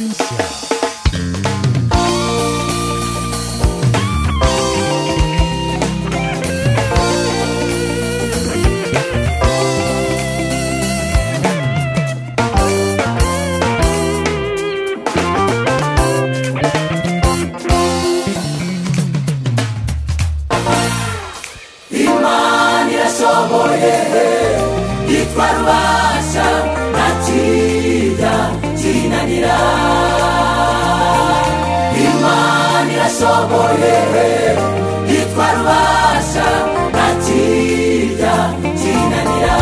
Zaburisya. imana irashoboye yitwa rubasha ntakijya kinanira imana irashoboye yitwa rubasha ntakijya kinanira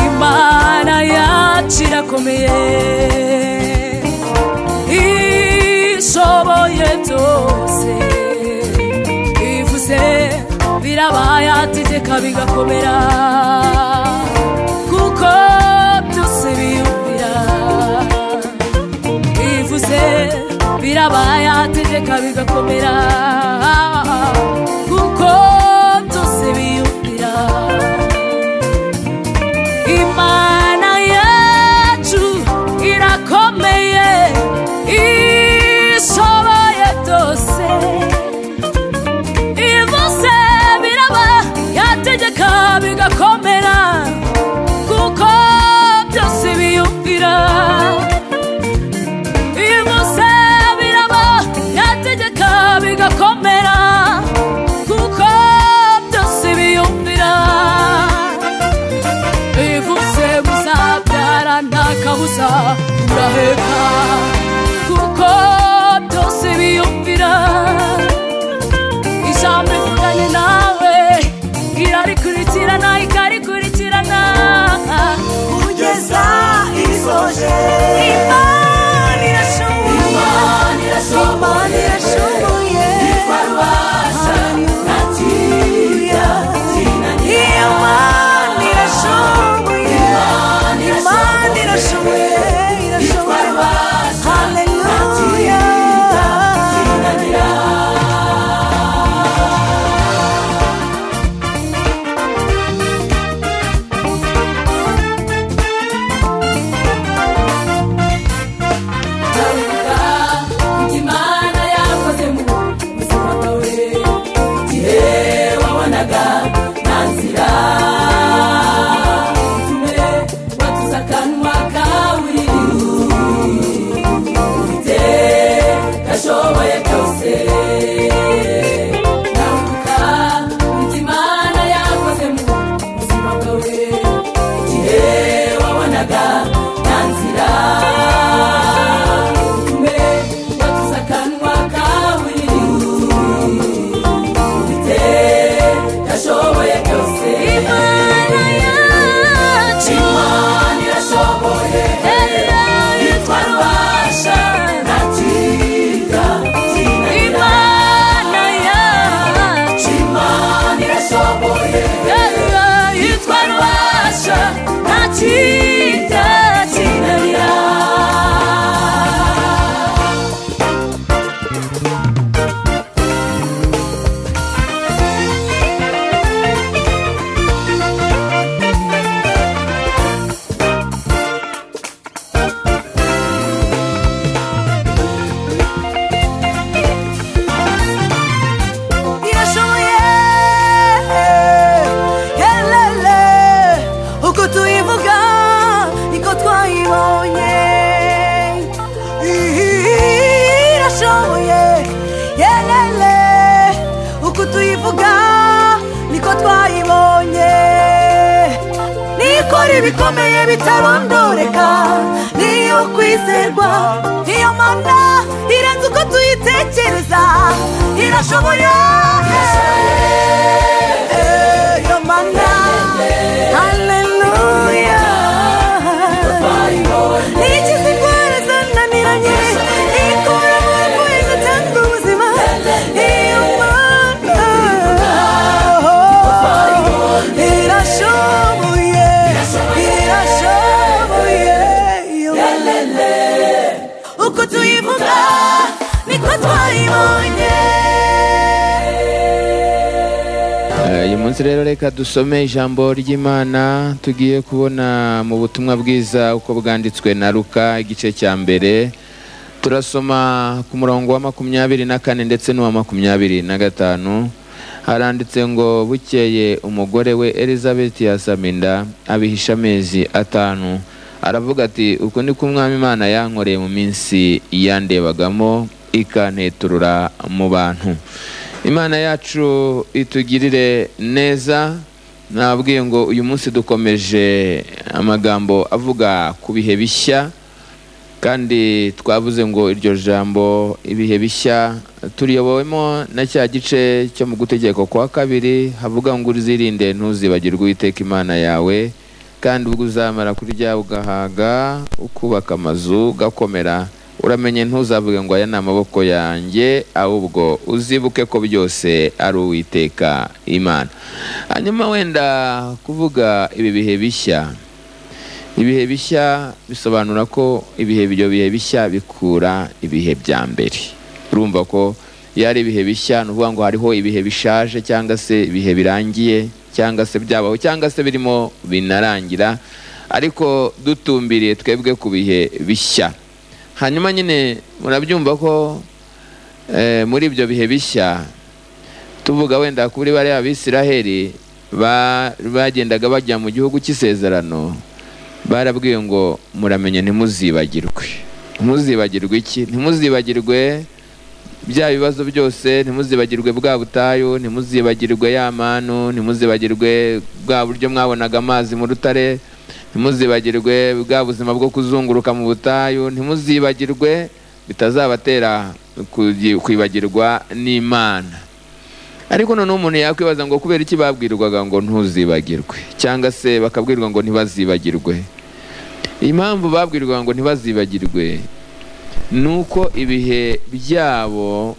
imana yacu irakomeye ishoboye byose ivuze birabaye ategeka bigakomera kuko byose biyumvira ivuze birabaye ategeka bigakomera kuko byose biyumvira imana yacu irakomeye ishoboye byose ivuze biraba yategeka bigakomera kuko byose biyumvira ivuze biraba yategeka bigakomera kuko byose biyumvira bivutse muzabyara nta kabuza muraheka kuko byose biyumvira ijambo rivuganye nawe irarikurikirana ikarikurikirana kugeza isoje imana irashoboye imana irashoboye yitwa rubasha ntakirya kinanira imana irashoboye imana irashoboye irashoboye haleluya imana yakoze mu buzima bwawe igihe wabonaga nta nzira utume watuza akanwa kawe ufite gashoboye byose nabuka indi imana yakoze mu buzima bwawe igihe wabonaga nta nzira utume watuza akanwa kawe ufite gashoboye byose imana yacu imana irashoboye yitwa rubasha ntakiga imana yacu imana irashoboye yitwa rubasha ntakiga kinanira irashoboye helele uko tuyivuga niko twayibonye irashoboye helele uko tuyivuga niko twayibonye nikora ibikomeye bitarondoreka niyo kwizerwa niyo mana irenze uko tuyitekereza irashoboye Eh, iyo mana haleluya nikiza indwara zananiranye ikura mu bapfuye igatanga ubuzima iyo mana irashoboye irashoboye iyo mana uko tuyivuga niko twayibonye uyu munsi rero reka dusome ijambo ry'imana tugiye kubona mu butumwa bwiza uko bwanditswe na ruka igice cya mbere turasoma ku murongo wa makumyabiri na kane ndetse n'uwa makumyabiri na gatanu haranditse ngo bukeye umugore we elizabeth yasamye inda abihisha amezi atanu aravuga ati uku ni ko umwami imana yankoreye mu minsi yandebagamo ikanteturura mu bantu imana yacu itugirire neza nabwiye ngo uyu munsi dukomeje amagambo avuga ku bihe bishya kandi twavuze ngo iryo jambo ibihe bishya turiyobowemo na cya gice cyo mu gutegeko kwa kabiri havuga ngo uzirinde ntuzibagirwe uwiteka imana yawe kandi ubwo uzamara kurya ugahaga ukubaka amazu ugakomera uramenye ntuzavuge ngo aya ni amaboko yanjye ahubwo uzibuke ko byose ari uwiteka imana hanyuma wenda kuvuga ibi bihe bishya ibihe bishya bisobanura ko ibihe ibyo bihe bishya bikura ibihe bya mbere urumva ko iyo ari ibihe bishya ni ukuvuga ngo hariho ibihe bishaje cyangwa se ibihe birangiye cyangwa se byabaho cyangwa se birimo binarangira ariko dutumbiriye twebwe ku bihe bishya hanyuma nyine murabyumva ko eh, muri ibyo bihe bishya tuvuga wenda kuri bariya abisiraheli ba- bagendaga bajya mu gihugu cy'isezerano barabwiwe ngo muramenye ntimuzibagirwe ntimuzibagirwe iki ntimuzibagirwe bya bibazo byose ntimuzibagirwe bwa butayu ntimuzibagirwe ya manu ntimuzibagirwe bwa buryo mwabonaga amazi mu rutare ntimuzibagirwe bwa buzima bwo kuzunguruka mu butayu ntimuzibagirwe bitazabatera kugi- kwibagirwa n'imana ariko noneho umuntu yakwibaza ngo kubera iki babwirwaga ngo ntuzibagirwe cyangwa se bakabwirwa ngo ntibazibagirwe impamvu babwirwaga ngo ntibazibagirwe ni uko ibihe byabo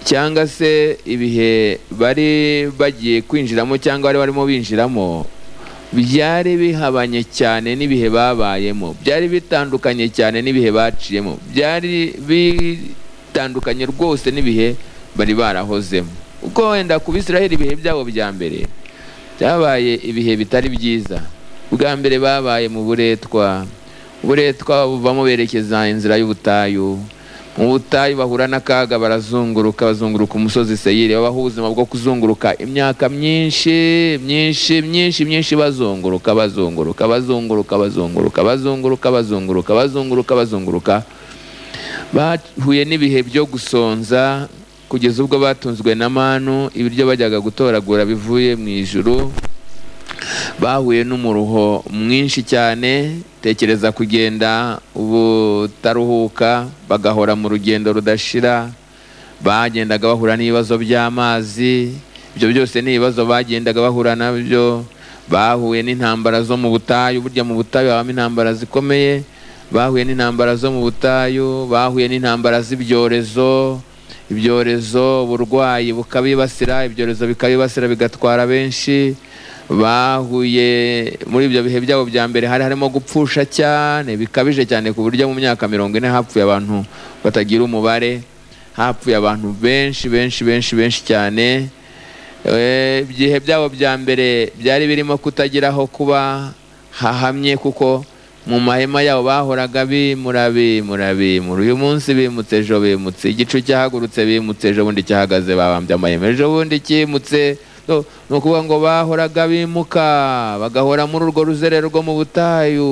cyangwa se ibihe bari bagiye kwinjiramo cyangwa bari barimo binjiramo byari bihabanye cyane n'ibihe babayemo byari bitandukanye cyane n'ibihe baciyemo byari bitandukanye rwose n'ibihe bari barahozemo uko wenda ku bisiraheli ibihe byabo bya mbere byabaye ibihe bitari byiza bwa mbere babaye mu buretwa uburetwa buvamo berekeza inzira y'ubutayu mu butayu bahura n'akaga barazunguruka bazunguruka umusozi seyiri babaho ubuzima bwo kuzunguruka imyaka myinshi myinshi myinshi myinshi bazunguruka bazunguruka bazunguruka bazunguruka bazunguruka bazunguruka bazunguruka bazunguruka bahuye n'ibihe byo gusonza kugeza ubwo batunzwe na manu ibiryo bajyaga gutoragura bivuye mu ijuru bahuye n'umuruho mwinshi cyane tekereza kugenda ubutaruhuka bagahora mu rugendo rudashira bagendaga bahura n'ibibazo by'amazi ibyo byose ni ibibazo bagendaga bahura nabyo bahuye n'intambara zo mu butayu burya mu butayu habamo intambara zikomeye bahuye n'intambara zo mu butayu bahuye n'intambara z'ibyorezo ibyorezo uburwayi bukabibasira ibyorezo bikabibasira bigatwara benshi bahuye muri ibyo bihe byabo bya mbere hari harimo gupfusha cyane bikabije cyane ku buryo mu myaka mirongo ine hapfuye abantu batagira umubare hapfuye abantu benshi benshi benshi benshi cyane Eh, ibihe byabo bya mbere byari birimo kutagira aho kuba hahamye kuko mu mahema yabo bahoraga bimura bimura bimura uyu munsi bimutse ejo bimutse igicu cyahagurutse bimutse ejo bundi cyahagaze babambye amahema ejo bundi kimutse No, ni ukuvuga ngo bahoraga bimuka bagahora muri urwo ruzerero rwo mu butayu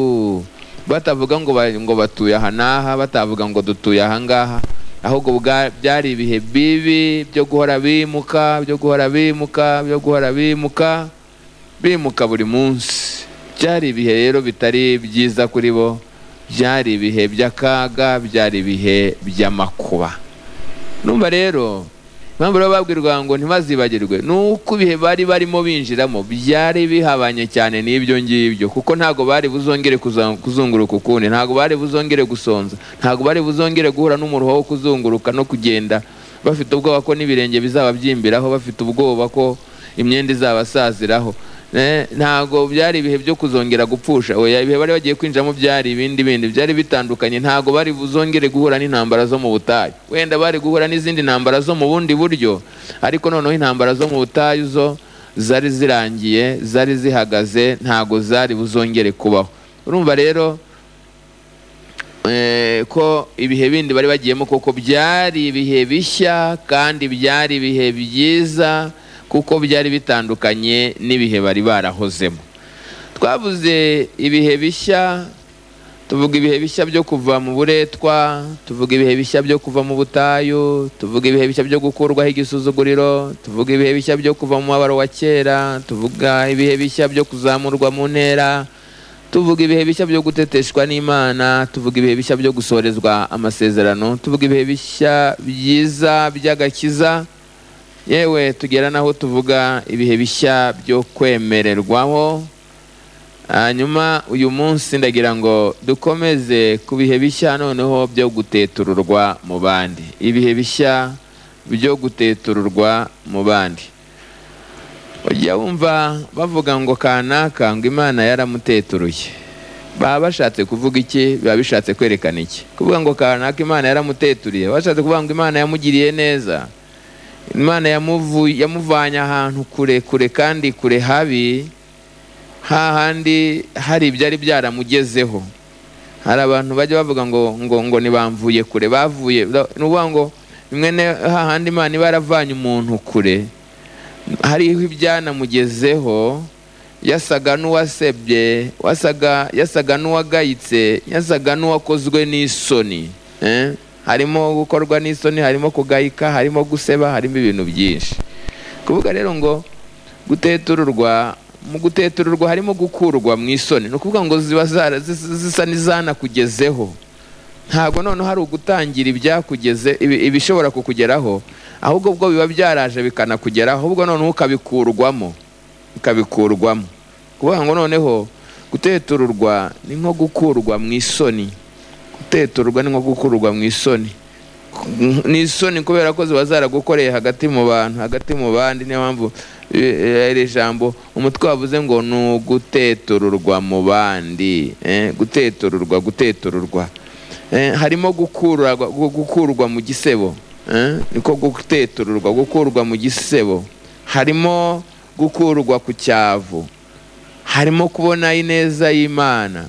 batavuga ngo ba- ngo batuye aha n'aha batavuga ngo dutuye aha ngaha ahubwo bwa- byari ibihe bibi byo guhora bimuka byo guhora bimuka byo guhora bimuka bimuka buri munsi byari ibihe rero bitari byiza kuri bo byari ibihe by'akaga byari ibihe by'amakuba numva rero impamvu rero babwirwa ngo ntibazibagirwe ni uko ibihe bari barimo binjiramo byari bihabanye cyane n'ibyo ngibyo kuko ntabwo bari buzongere kuza- kuzunguruka ukundi ntabwo bari buzongere gusonza ntabwo bari buzongere guhura n'umuruho wo kuzunguruka no kugenda bafite ubwoba ko n'ibirenge bizaba byimbiraho bafite ubwoba ko imyenda izabasaziraho Eh, ntabwo byari ibihe byo kuzongera gupfusha oya ibihe bari bagiye kwinjiramo byari ibindi bindi byari bitandukanye ntabwo bari buzongere guhura n'intambara zo mu butayu wenda bari guhura n'izindi ntambara zo mu bundi buryo ariko noneho intambara zo mu butayu zo zari zirangiye zari zihagaze ntago zari buzongere kubaho urumva rero eh, ko ibihe bindi bari bagiyemo koko byari ibihe bishya kandi byari ibihe byiza kuko byari bitandukanye n'ibihe bari barahozemo twavuze ibihe bishya tuvuga ibihe bishya byo kuva mu buretwa tuvuga ibihe bishya byo kuva mu butayu tuvuga ibihe bishya byo gukurwaho igisuzuguriro tuvuga ibihe bishya byo kuva mu mabaro wa kera tuvuga ibihe bishya byo kuzamurwa mu ntera tuvuga ibihe bishya byo guteteshwa n'imana tuvuga ibihe bishya byo gusorezwa amasezerano tuvuga ibihe bishya byiza by'agakiza yewe tugera n'aho tuvuga ibihe bishya byo kwemererwaho hanyuma uyu munsi ndagira ngo dukomeze ku bihe bishya noneho byo gutetururwa mu bandi ibihe bishya byo gutetururwa mu bandi ujya wumva bavuga ngo kanaka ngo imana yaramuteturuye baba bashatse kuvuga iki biba bishatse kwerekana iki kuvuga ngo kanaka imana yaramuteturiye bashatse kuvuga ngo imana yamugiriye neza imana yamuvu- yamuvanye ahantu kure kure kandi kure habi hahandi hari ibyari byaramugezeho hari abantu bajya bavuga ngo ngo ngo ntibamvuye kure bavuye ni ukuvuga ngo rimwe na hahandi imana iba yaravanye umuntu kure hariho ibyanamugezeho yasaga n'uwasebye wasaga yasaga n'uwagayitse yasaga n'uwakozwe n'isoni eh? harimo gukorwa n'isoni harimo kugayika harimo guseba harimo ibintu byinshi kuvuga rero ngo gutetururwa mu gutetururwa harimo gukurwa mu isoni ni ukuvuga ngo ziba zara- zis- zisa n'izanakugezeho ntabwo noneho hari ugutangira ibyakugeze ibi- ibishobora kukugeraho ahubwo ubwo biba byaraje bikanakugeraho ahubwo noneho ukabikurwamo ukabikurwamo kuvuga ngo noneho gutetururwa ni nko gukurwa mu isoni guteturwa ni nko gukurwa mu isoni ni isoni kubera ko ziba zaragukoreye hagati mu bantu hagati mu bandi niyo mpamvu eh, iri jambo umutwe wavuze ngo ni ugutetururwa mu bandi eh, gutetururwa gutetururwa Eh, harimo gukurwa gu- gukurwa mu gisebo eh, niko gutetururwa gukurwa mu gisebo harimo gukurwa ku cyavu harimo kubona ineza y'imana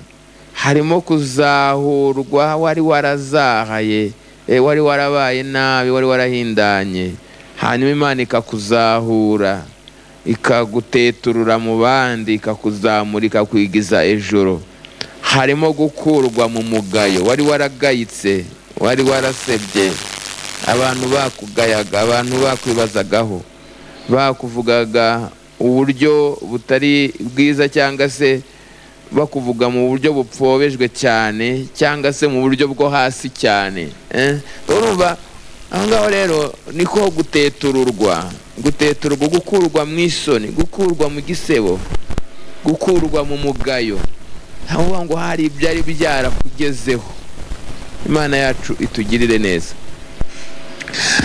harimo kuzahurwa wari warazahaye eh, wari warabaye nabi wari warahindanye hanyuma imana ikakuzahura ikaguteturura mu bandi ikakuzamura ikakwigiza ejuru harimo gukurwa mu mugayo wari waragayitse wari warasebye abantu bakugayaga abantu bakwibazagaho bakuvugaga uburyo butari bwiza cyangwa se bakuvuga mu buryo bupfobejwe cyane cyangwa se mu buryo bwo hasi cyane eh? urumva aho ngaho rero niko gutetururwa gutetururwa gukurwa mu isoni gukurwa mu gisebo gukurwa mu mugayo aho ngo hari ibyari byarakugezeho imana yacu itugirire neza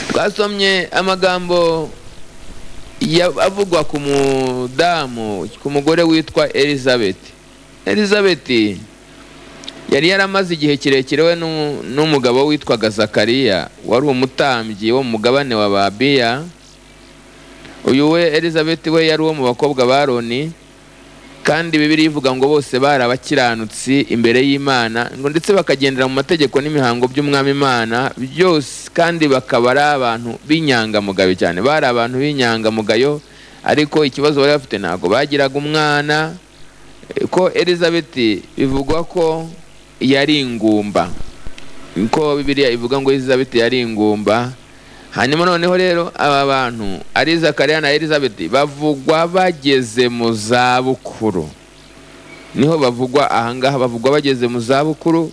twasomye amagambo ya- avugwa ku mudamu ku mugore witwa elizabeth elizabeth yari yaramaze igihe kirekire we n'u- n'umugabo witwaga zakariya wari umutambyi wo mu mugabane wa babiya uyu we elizabeth we yari uwo mu bakobwa ba roni kandi bibiri ivuga ngo bose bari abakiranutsi imbere y'imana ngo ndetse bakagendera mu mategeko n'imihango by'umwami imana byose kandi bakaba ari abantu b'inyangamugayo cyane bari abantu b'inyangamugayo ariko ikibazo bari bafite ntabwo bagiraga umwana Eh, ko elizabeth bivugwa ko yari ingumba ko bibiliya ivuga ngo elizabeth yari ingumba hanyuma noneho rero aba bantu ari zakariya na elizabeth bavugwa bageze mu zabukuru niho bavugwa ahangaha bavugwa bageze mu zabukuru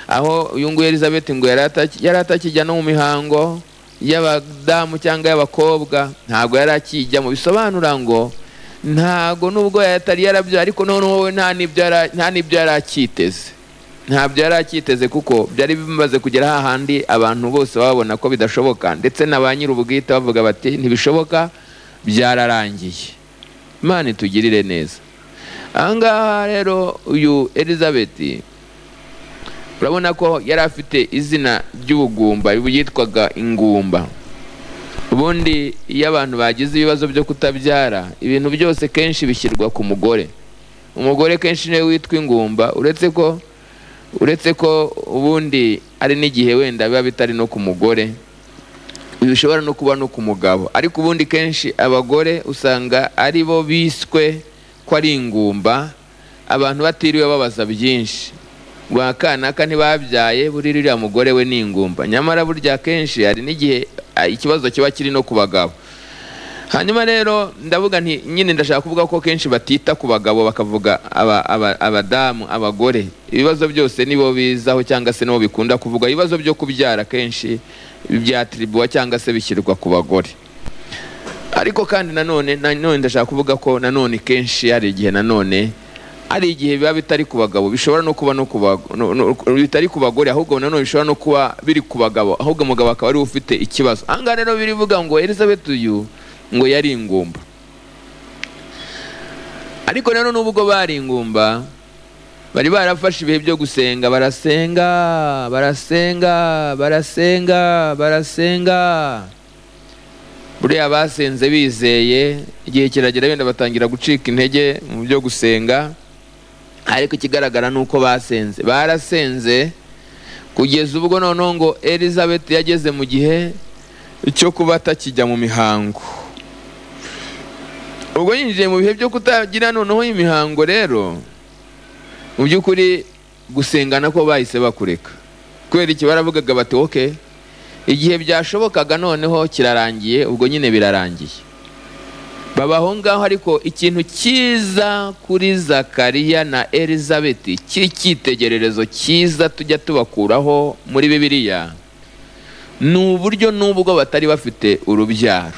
aho uyu nguyu elizabeth ngo yari ataki- yari atakijya no mu mihango y'abadamu cyangwa y'abakobwa ntabwo yari akijyamo bisobanura ngo ntabwo nubwo yatari yarabyaye ariko noneho we nta n'ibyo yari- nta n'ibyo yari akiteze ntabyo yari akiteze kuko byari bimaze kugera hahandi abantu bose babona ko bidashoboka ndetse na ba nyir'ubwite bavuga bati ntibishoboka byararangiye imana itugirire neza ahangaha rero uyu elizabeth urabona ko yari afite izina ry'ubugumba yitwaga ingumba ubundi iyo abantu bagize ibibazo byo kutabyara ibintu byose kenshi bishyirwa ku mugore umugore kenshi niwe witwa ingumba uretse ko uretse ko ubundi ari n'igihe wenda biba bitari no ku mugore bishobora no kuba no ku mugabo ariko ubundi kenshi abagore usanga ari bo biswe ko ari ingumba abantu batiriwe babaza byinshi bwa kanaka ntibabyaye buri ririya mugore we ni ingumba nyamara burya kenshi hari n'igihe ah, ikibazo kiba kiri no ku bagabo hanyuma rero ndavuga nti nyine ndashaka kuvuga ko kenshi batita ku bagabo bakavuga aba- aba- abadamu abagore ibibazo byose nibo bizaho cyangwa se nibo bikunda kuvuga ibibazo byo kubyara kenshi byatiribuwa cyangwa se bishyirwa ku bagore ariko kandi nanone nanone ndashaka kuvuga ko nanone kenshi hari igihe nanone hari igihe biba bitari ku bagabo bishobora no kuba no ku bago- no- no- bitari ku bagore ahubwo nanone bishobora no kuba biri ku bagabo ahubwo umugabo akaba ariwe ufite ikibazo ahangaha rero birivuga ngo elizabeth uyu ngo yari ingumba ariko rero n'ubwo bari ingumba bari barafashe ibihe byo gusenga barasenga barasenga barasenga barasenga buriya basenze bizeye igihe kiragera wenda batangira gucika intege mu byo gusenga ariko ikigaragara ni uko basenze barasenze kugeza ubwo noneho ngo elizabeth yageze mu gihe cyo kuba atakijya mu mihango ubwo yinjiye mu bihe byo kutagira noneho imihango rero mu by'ukuri gusenga nako bahise bakureka kubera iki baravugaga bati oke igihe byashobokaga noneho kirarangiye ubwo nyine birarangiye baba aho ngaho ariko ikintu cyiza kuri zakariya na elizabeth cy'icyitegererezo cyiza tujya tubakuraho muri bibiliya ni uburyo n'ubwo batari bafite urubyaro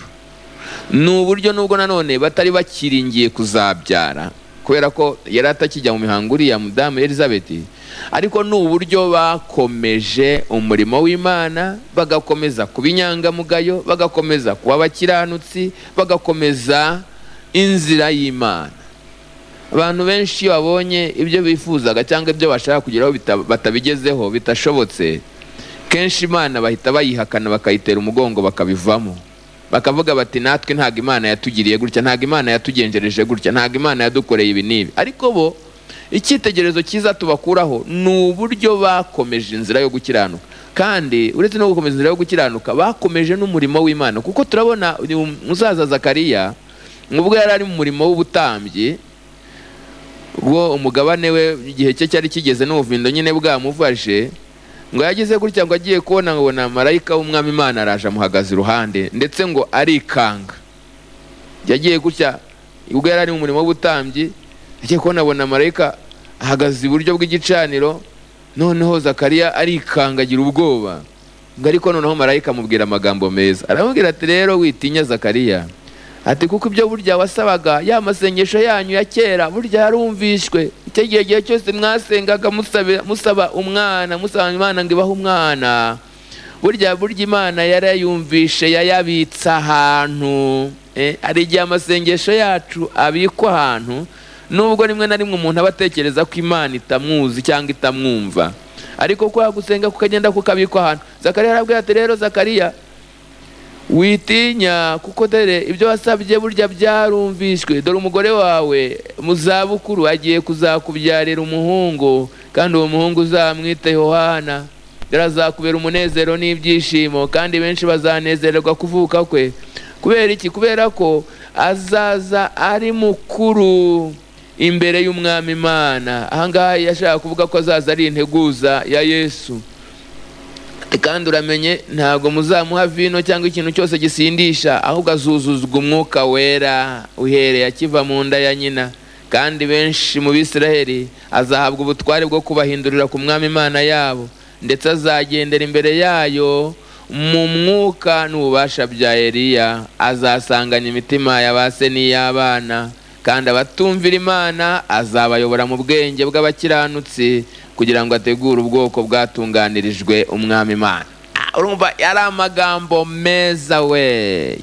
ni uburyo n'ubwo nanone batari bakiringiye kuzabyara kubera ko yari atakijya mu mihango uriya mudamu elizabeth ariko ni uburyo bakomeje umurimo w'imana bagakomeza kuba inyangamugayo bagakomeza kuba abakiranutsi bagakomeza inzira y'imana abantu benshi iyo babonye ibyo bifuzaga cyangwa ibyo bashaka kugeraho bita- batabigezeho bitashobotse kenshi imana bahita bayihakana bakayitera umugongo bakabivamo bakavuga bati natwe ntabwo imana yatugiriye gutya ntabwo imana yatugenjereje gutya ntabwo imana yadukoreye ibi n'ibi ariko bo icyitegererezo cyiza tubakuraho ni uburyo bakomeje inzira yo gukiranuka kandi uretse no gukomeza inzira yo gukiranuka bakomeje n'umurimo w'imana kuko turabona uyu musaza zakariya ubwo yari ari mu murimo w'ubutambyi ubwo umugabane we igihe cye cyari kigeze n'ubuvindo nyine bwamufashe ngo yagize gutya ngo agiye kubona ngo na marayika w'umwami imana araje amuhagaze iruhande ndetse ngo arikanga yagiye gutya ubwo yari ari mu murimo w'ubutambyi agiye kubona abona marayika ahagaze iburyo bw'igicaniro noneho zakariya arikangagira ubwoba ngo ariko noneho marayika amubwira amagambo meza aramubwira ati rero witinya zakariya ati kuko ibyo burya wasabaga ya masengesho yanyu ya kera burya yarumvishwe icyo gihe gihe cyose mwasengaga musabe- musaba umwana musaba imana ngo ibahe umwana burya burya imana yarayumvishe yayabitse ahantu eh, hari igihe amasengesho yacu abikwa ahantu nubwo rimwe na rimwe umuntu aba atekereza ko imana itamwuzi cyangwa itamwumva ariko kwa gusenga kukagenda kukabikwa ahantu zakariya arabwira ati rero zakariya witinya kuko dore ibyo wasabye burya byarumvishwe dore umugore wawe mu zabukuru agiye kuzakubyarira umuhungu kandi uwo muhungu uzamwite yohana dore azakubera umunezero n'ibyishimo kandi benshi bazanezererwa kuvuka kwe kubera iki kubera ko azaza ari mukuru imbere y'umwami imana ahangaha yashaka kuvuga ko azaza ari integuza ya yesu kandi uramenye ntabwo muzamuha vino cyangwa ikintu cyose gisindisha ahubwo azuzuzwa umwuka wera uhereye akiva mu nda ya nyina kandi benshi mu bisiraheli azahabwa ubutware bwo kubahindurira ku mwami imana yabo ndetse azagendera imbere yayo mu mwuka n'ububasha bya eliya azasanganya imitima ya ba se n'iy'abana kandi abatumvira imana azabayobora mu bwenge bw'abakiranutsi kugira ngo ategure ubwoko bwatunganirijwe umwami imana Ah, urumva yari amagambo meza we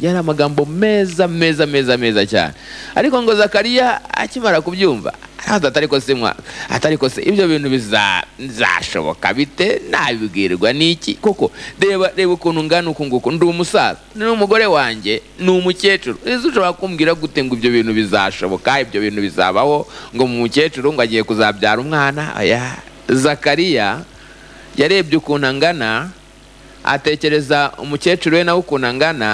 yari amagambo meza meza meza meza cyane ariko ngo zakariya akimara kubyumva haza atarikose mwaka atarikose ibyo bintu biza- bizashoboka bite nabibwirwa n'iki koko reba reba ukuntu ngana uku nguku ndi umusaza ni umugore wanjye ni umukecuru ese ushobora kumbwira gute ngo ibyo bintu bizashoboka ibyo bintu bizabaho ngo mu mukecuru ngo agiye kuzabyara umwana oya zakariya yarebye ukuntu angana atekereza umukecuru we nawe ukuntu angana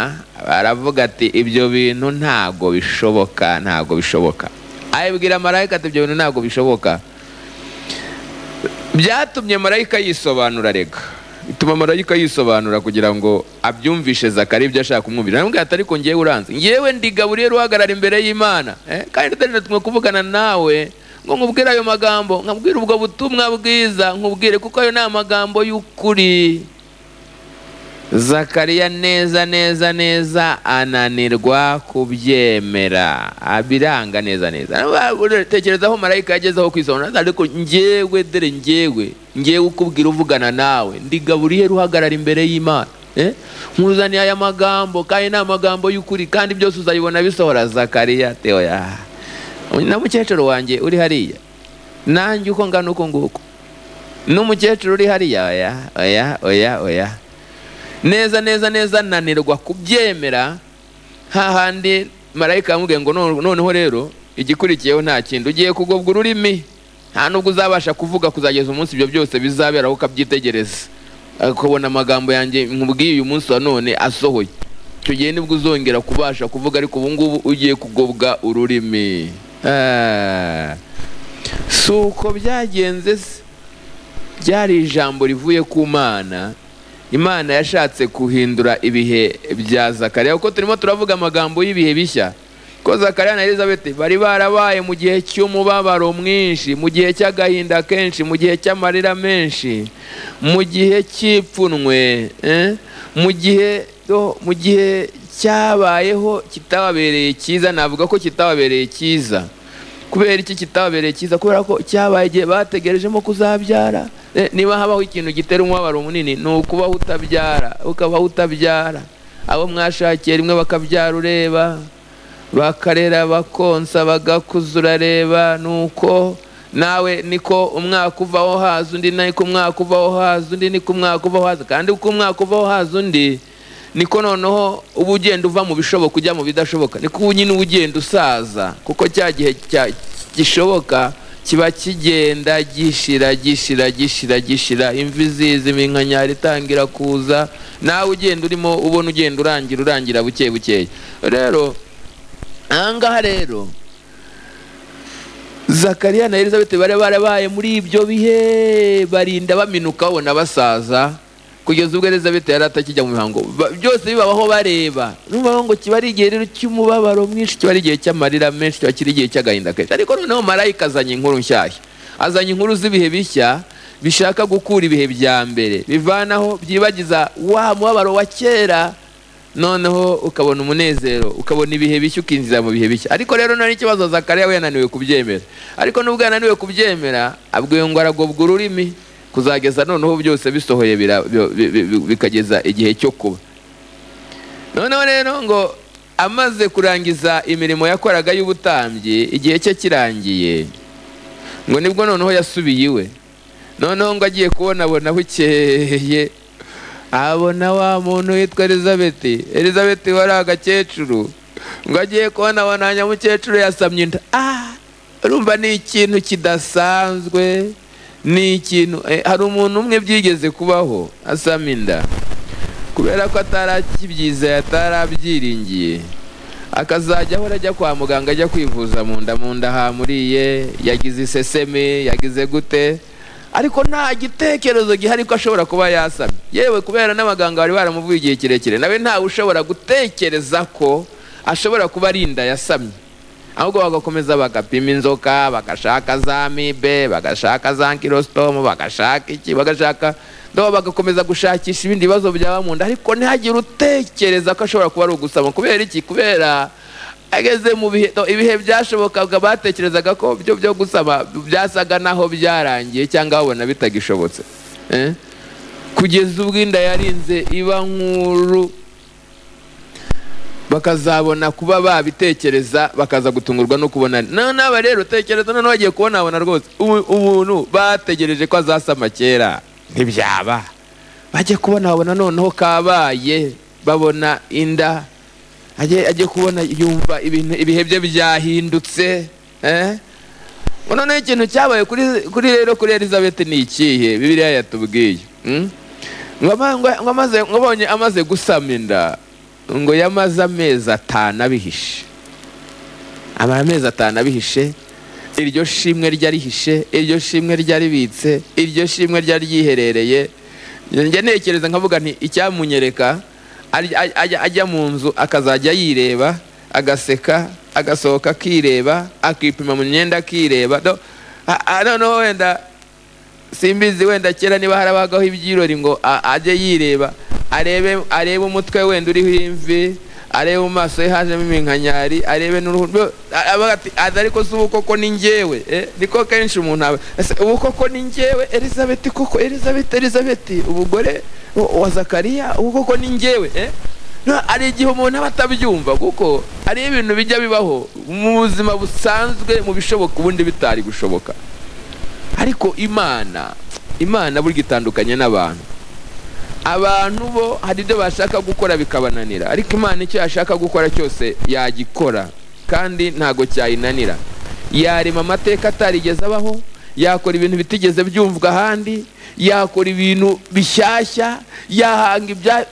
aravuga ati ibyo bintu ntago bishoboka ntago bishoboka ayibwira marayika ati ibyo bintu ntago bishoboka byatumye marayika yisobanura rega bituma marayika yisobanura kugira ngo abyumvishe zakari ibyo ashaka kumwumvira namubwira ati ariko ngewe uranze ngewe ndi gaburiyeri uhagarara imbere y'imana eh? kandi tutari kuvugana nawe ngo nkubwire ayo magambo nkabwire ubwo butumwa bwiza nkubwire kuko ayo ni amagambo y'ukuri zakariya neza neza neza ananirwa kubyemera abiranga neza neza tekereza aho marayika yagezeho kwisobanura ariko ngewe dore ngewe ngewe ukubwira uvugana nawe ndi gaburiyeri uhagarara imbere y'imana Eh? nkuzaniye aya magambo kandi ni amagambo y'ukuri kandi byose uzayibona bisohora zakariya teo ya na mukecuru wanjye uri hariya nanjye uko ngana uko nguko n'umukecuru uri hariya oya oya oya oya neza neza neza nanirwa kubyemera hahandi marayika yamubwiye ngo "None- noneho rero igikurikiyeho nta kindi ugiye kugobwa ururimi nta nubwo uzabasha kuvuga kuzageza umunsi ibyo byose bizabera aho ukabyitegereza ukabona amagambo yanjye nkubwiye uyu munsi wa none asohoye icyo gihe nibwo uzongera kubasha kuvuga ariko ubu ngubu ugiye kugobwa ururimi Ah. si uko byagenze se ryari ijambo rivuye ku mana imana yashatse guhindura ibihe bya zakariya kuko turimo turavuga amagambo y'ibihe bishya ko zakariya na elizabeth bari barabaye mu gihe cy'umubabaro mwinshi mu gihe cy'agahinda kenshi mu gihe cy'amarira menshi mu gihe cy'ipfunwe eh? mu gihe oh, mu gihe cyabayeho kitababereye cyiza navuga ko kitababereye cyiza kubera iki kitabereye cyiza kubera ko cyabaye igihe bategerejemo kuzabyara Eh, niba habaho ikintu gitera umubabaro munini ni ukubaho utabyara ukabaho utabyara abo mwashakiye rimwe bakabyara ureba bakarera bakonsa bagakuzura reba nuko nawe niko umwaka uvaho haza undi niko umwaka uvaho haza undi niko umwaka uvaho haza kandi uko umwaka uvaho haza undi niko noneho uba ugenda uva mu bishoboka ujya mu bidashoboka niko ubu nyine uba ugenda usaza kuko cya gihe cya- gishoboka kiba kigenda gishira gishira gishira gishira imvi ziza iminkanyari itangira kuza nawe ugenda urimo ubona ugenda urangira urangira buke bukeya rero ahangaha rero zakariya na elizabeth bari barabaye muri ibyo bihe barinda baminuka babona basaza kugeza ubwo elizabeth yari atakijya mu mihango Ba- byose bibabaho bareba n'ubaho ngo kiba ari igihe rero cy'umubabaro mwinshi kiba ari igihe cy'amarira menshi kiba kiri igihe cy'agahinda kenshi ariko noneho marayika azanye inkuru nshyashya azanye inkuru z'ibihe bishya bishaka gukura ibihe bya mbere bivanaho byibagiza wa mubabaro wa kera noneho ukabona umunezero ukabona ibihe bishya ukinjira mu bihe bishya ariko rero nari ikibazo zakariya we yananiwe kubyemera ariko nubwo yananiwe kubyemera abwiwe ngo aragobwa ururimi kuzageza noneho byose bisohoye bira- bi- bi- bi- bikageza igihe cyo kuba noneho rero ngo amaze kurangiza imirimo yakoraga y'ubutambyi igihe cye kirangiye ngo nibwo noneho yasubiye iwe noneho ngo agiye kubonabona bukeye abona wa muntu witwa elizabeth elizabeth wari agakecuru ngo agiye kubona abona nyamukecuru yasamye inda ah urumva ni ikintu kidasanzwe ni ikintu eh, hari umuntu umwe byigeze kubaho asama inda kubera ko atarakibyiza yatarabyiringiye akazajya ahora ajya kwa muganga ajya kwivuza mu nda mu nda hamuriye yagize iseseme yagize gute ariko nta gitekerezo gihari ko ashobora kuba yasamye yewe kubera n'abaganga bari baramuvuye igihe kirekire nawe ntawe ushobora gutekereza ko ashobora kuba ari inda yasamye ahubwo bagakomeza bagapima inzoka bagashaka za mibe bagashaka za nkirositomu bagashaka iki bagashaka ndabo bagakomeza gushakisha ibindi bibazo byaba mu nda ariko ntihagire utekereza ko ashobora kuba ari ugusama kubera iki kubera ageze mu bihe no, ibihe byashobokaga batekerezaga ko byo byo gusama byasaga naho byarangiye cyangwa babona bitagishobotse eh? kugeza ubwo inda yarinze iba nkuru bakazabona kuba babitekereza bakaza gutungurwa no kubona na- naba rero tekereza noneho bagiye kubona abona rwose ubu- ubuntu bategereje ko azasama kera ntibyaba bajye kubona babona noneho kabaye babona inda ajye ajye kubona yumva ibintu ibihe bye byahindutse eh? ngo noneho ikintu cyabaye kuri kuri rero kuri elizabeth ni ikihe bibiliya yatubwiye mm? ngo ama- ngo- ngo amaze- ngo abonye amaze gusama inda ngo yamaze amezi atanu abihishe amara amezi atanu abihishe iryo shimwe ryarihishe iryo shimwe ryaribitse iryo shimwe ryari ryiherereye njya ntekereza nkavuga nti icyamunyereka ari- aj- ajya ajya mu nzu akazajya yireba agaseka agasohoka akireba akipima mu myenda akireba No, a- a- noneho wenda simbizi wenda kera niba harabagaho ibyirori ngo a- ajye yireba arebe arebe umutwe wenda uriho imvi arebe mu maso ye hajemo iminkanyari arebe n'uruhu byo- a- avuga ati "Aza ariko si ubu koko ni njyewe eh, niko kenshi umuntu aba ese ubu koko ni njyewe elizabeth koko elizabeth elizabeth ubugore wa- wa zakariya ubu koko ni njyewe eh?" No, hari igihe umuntu aba atabyumva kuko hari ibintu bijya bibaho mu buzima busanzwe mu bishoboka ubundi bitari gushoboka ariko imana imana burya itandukanye n'abantu abantu bo hari ibyo bashaka gukora bikabananira ariko imana icyo yashaka gukora cyose yagikora kandi ntago cyayinanira yarema amateka atarigeze abaho yakora ibintu bitigeze byumvwa ahandi yakora ibintu bishyashya yahanga ibya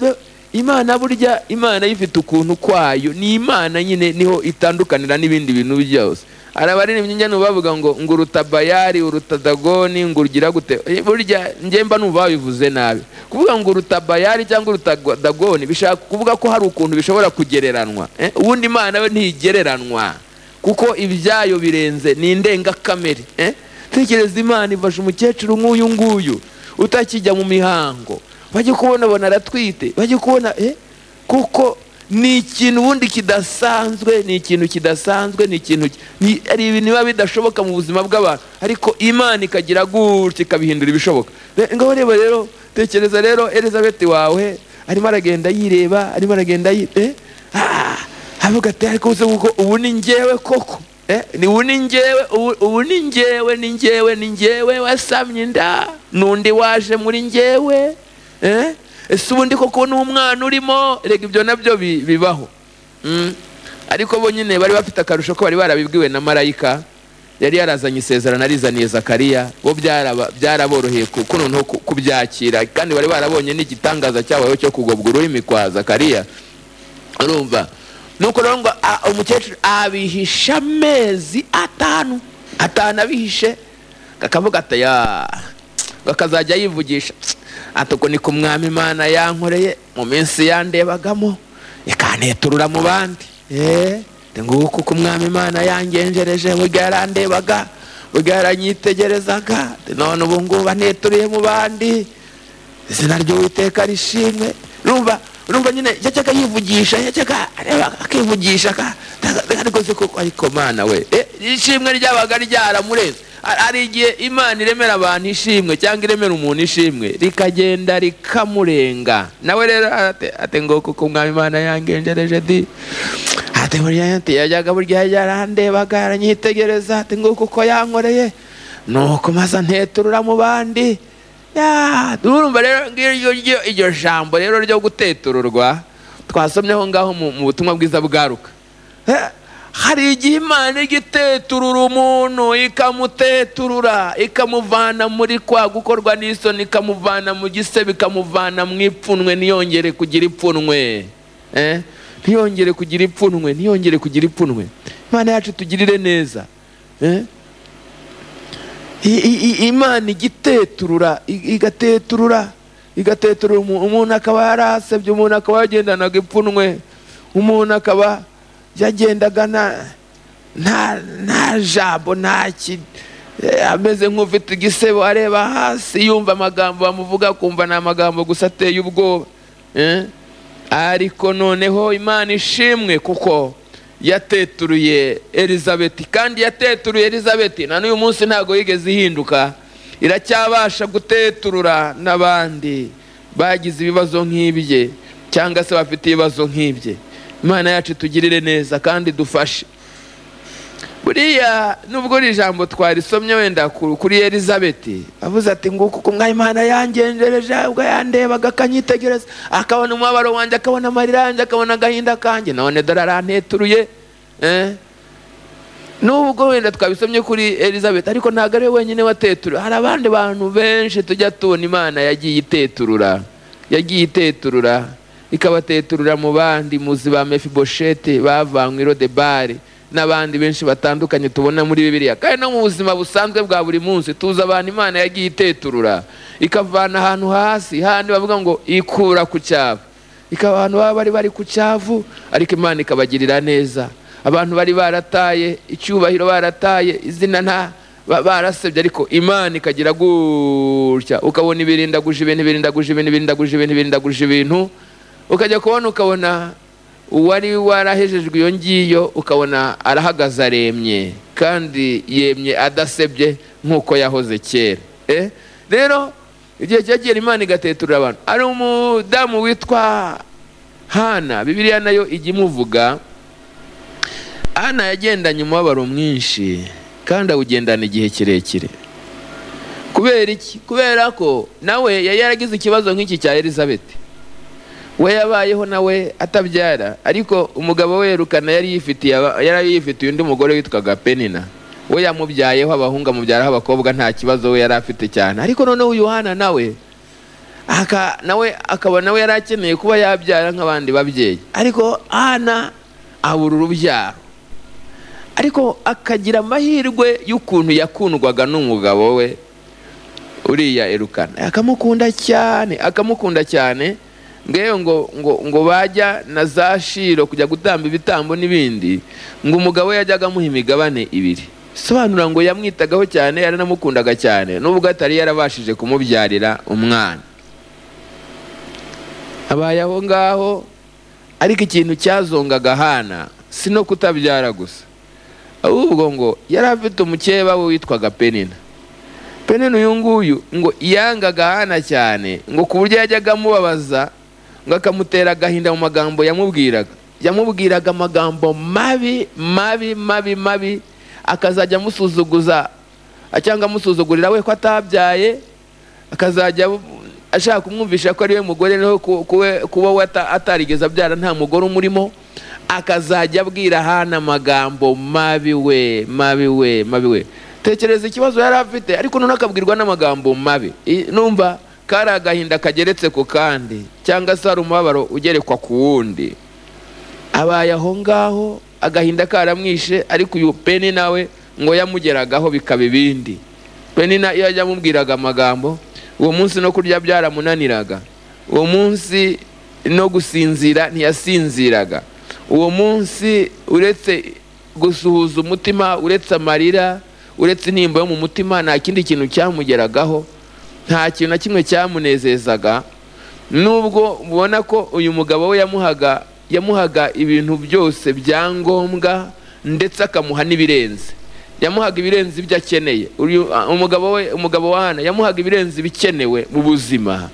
imana burya imana yifite ukuntu kwayo ni imana nyine niho itandukanira n'ibindi bintu byose arabaririmbyi njya bavuga ngo ngo uruta bayari uruta dagoni ngo urugira gute Eh, burya njye mba numva babivuze nabi kuvuga ngo uruta bayari cyangwa uruta go- dagoni bishaka kuvuga ko hari ukuntu bishobora kugereranwa Eh, ubundi imana we ntigereranwa kuko ibyayo birenze ni indengakamere eh? tekereza imana ifasha umukecuru nk'uyu nguyu utakijya mu mihango bajye kubona bona aratwite bajye kubona eh? kuko ni ikintu ubundi kidasanzwe ni ikintu kidasanzwe ni ikintu ki- ni- hari ibintu biba bidashoboka mu buzima bw'abantu ariko imana ikagira gutya ikabihindura ibishoboka Re- ngaho reba rero tekereza rero elizabeth wawe arimo aragenda yireba arimo aragenda yi- eh? Ah! havuga ati ariko uze kuko ubu ni njyewe koko Eh, ni ubu ni njyewe ubu- ubu ni njyewe ni njyewe ni njyewe wasamye inda n'undi waje muri njyewe Eh, ese ubundi koko n'umwana urimo rega ibyo nabyo bi- bibaho Mm. ariko bo nyine bari bafite akarusho ko bari barabibwiwe na marayika yari yarazanye isezerano arizaniye zakariya bo byaraba- byaraboroheye ku- ku noneho ku- kubyakira kandi bari barabonye n'igitangaza cyabayeho cyo kugobwa ururimi kwa zakariya urumva nuko rero ngo a- umukecuru abihisha amezi atanu atanu abihishe kakavuga ati ya ngo akazajya yivugisha ati uko niko umwami imana yankoreye mu minsi yandebagamo ikanterura mu bandi Eh, ati nguko uko umwami imana yangenjereje burya yarandebaga burya yaranyitegerezaga ati none ubu ngubu aneturiye mu bandi izina ry'uwiteka rishimwe urumva urumva nyine yajyaga yivugisha yajyaga areba akivugisha aka- aka- ariko se koko ariko mana we Eh, ishimwe ryabaga ryaramureze Har- hari igihe imana iremera abantu ishimwe cyangwa iremera umuntu ishimwe rikagenda rikamurenga nawe rero ate- ate ngo kuko umwami imana yangenjereje di ate burya ati yajyaga burya yarandebaga yaranyitegereza ati ngo kuko yankoreye nuko maze anteturura mu bandi Ya, urumva rero ngiryo ryo iryo jambo rero ryo gutetururwa twasomyeho ngaho mu mu butumwa bwiza bwaruka Eh, hari igihe imana ijya iteturura umuntu ikamuteturura ikamuvana muri kwa gukorwa n'isoni ikamuvana mu gisebe ikamuvana mu ipfunwe ntiyongere kugira ipfunwe Eh, ntiyongere kugira ipfunwe ntiyongere kugira ipfunwe imana yacu tugirire neza Eh? I- i- i- imana igiteturura i- igateturura igateturura umu- umuntu akaba yarasebye umuntu akaba yagendanaga ipfunwe umuntu akaba yagendaga nta nta nta jambo nta ki eh, ameze nk'ufite igisebo areba hasi yumva amagambo bamuvuga akumva ni amagambo gusa ateye ubwoba eh? ariko noneho imana ishimwe kuko yateturuye elizabeth kandi yateturuye elizabeth na n'uyu munsi ntabwo yigeze ihinduka iracyabasha guteturura n'abandi bagize ibibazo nk'ibye cyangwa se bafite ibibazo nk'ibye imana yacu itugirire neza kandi dufashe buriya nubwo iri jambo twarisomye wenda ku- kuri elizabeti avuze ati nguko uko umwanya imana yangenjereje ubwo yandebaga akanyitegereza akabona umubabaro wanjye akabona amarira yanjye akabona agahinda kanjye none dore aranteturuye eh? nubwo wenda twabisomye kuri elizabeth ariko ntabwo ari we wenyine wateturura hari abandi bantu benshi tujya tubona imana yagiye iteturura yagiye iteturura ikabateturura mu bandi muzi ba mefiboshete bavanywe i rodebari n'abandi benshi batandukanye tubona muri bibiliya kandi no mu buzima busanzwe bwa buri munsi tuzi abantu imana yagiye iteturura ikavana ahantu hasi handi bavuga ngo ikura ku cyabo ikaba abantu baba bari bari ku cyavu ariko imana ikabagirira neza abantu bari barataye icyubahiro barataye izina nta ba- barasebye ariko imana ikagira gutya ukabona ibirindaguje ibintu ibirindaguje ibintu ibirindaguje ibintu ibirindaguje ibintu ukajya kubona ukabona uwari warahejejwe iyo ngiyo ukabona arahagaze aremye kandi yemye adasebye nk'uko yahoze kera Eh? rero igihe cyagera imana igateturira abantu ari umudamu witwa hana bibiliya nayo ijya imuvuga hana yagendanye umubabaro mwinshi kandi awugendana igihe kirekire kubera iki kubera ko nawe yari yaragize ikibazo nk'iki cya elizabeth we yabayeho nawe atabyara ariko umugabo we yerukana yari yifitiye aba- yari yifitiye undi mugore witwaga penina we yamubyayeho abahungu amubyaraho abakobwa nta kibazo we yari afite cyane ariko noneho uyu hana nawe aka nawe akaba nawe yari akeneye kuba yabyara nk'abandi babyeyi ariko hana abura urubyaro ariko akagira amahirwe y'ukuntu yakundwaga n'umugabo we uriya erukana akamukunda cyane akamukunda cyane ngewe ngo ngo ngo bajya na za shiro kujya gutamba ibitambo n'ibindi ngo umugabo we yajyaga amuha imigabane ibiri sobanura ngo yamwitagaho cyane yaranamukundaga cyane nubwo atari yarabashije kumubyarira umwana abaye aho ngaho ariko ikintu cyazongaga hana si no kutabyara gusa ahubwo ngo yari afite umukeba we witwaga penina penina uyu nguyu ngo yangaga hana cyane ngo ku buryo yajyaga amubabaza ngo akamutera agahinda mu magambo yamubwiraga yamubwiraga amagambo mabi mabi mabi mabi akazajya amusuzuguza cyangwa amusuzugurira we ko atabyaye akazajya ashaka kumwumvisha ko ari we mugore no kuba we ata- atarigeze abyara nta mugore umurimo akazajya abwira hana amagambo mabi we mabi we mabi we tekereza ikibazo yari afite ariko noneho akabwirwa n'amagambo mabi I- numva kari agahinda kageretse ku kandi cyangwa se hari umubabaro ugerekwa ku wundi abaye aho ngaho agahinda karamwishe ariko uyu peni nawe ngo yamugeragaho bikaba ibindi peni na iyo yamubwiraga amagambo uwo munsi no kurya byaramunaniraga uwo munsi no gusinzira ntiyasinziraga uwo munsi uretse gusuhuza umutima uretse amarira uretse intimba yo mu mutima nta kindi kintu cyamugeragaho nta kintu na kimwe cyamunezezaga nubwo ubona ko uyu mugabo we yamuhaga yamuhaga ibintu byose bya ngombwa ndetse akamuha n'ibirenze yamuhaga ibirenze ibyo akeneye Uyu- ah, umugabo we umugabo wa hana yamuhaga ibirenze ibikenewe mu buzima